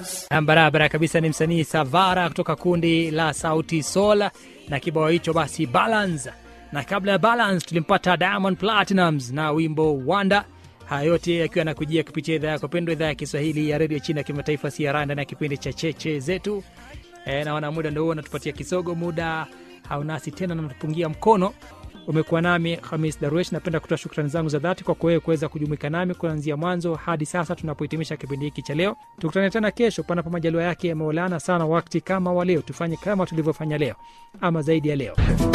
barabara kabisa ni msanii savara kutoka kundi la sauti sol na kibao hicho basi balance na kabla ya balance tulimpata diamond platinums na wimbo wanda haya yote yakiwa yanakujia kupitia idhaa yako pendwa idhaa ya kiswahili ya redio chini ya kimataifa CRA ndani ya kipindi cha cheche zetu e, naona muda ndo huo natupatia kisogo muda haunasi tena natupungia mkono umekuwa nami hamis darwesh napenda kutoa shukrani zangu za dhati kwa kuwewe kuweza kujumuika nami kuanzia mwanzo hadi sasa tunapohitimisha kipindi hiki cha leo tukutane tena kesho panapo majaliwa yake ya maulana sana wakti kama wa leo tufanye kama tulivyofanya leo ama zaidi ya leo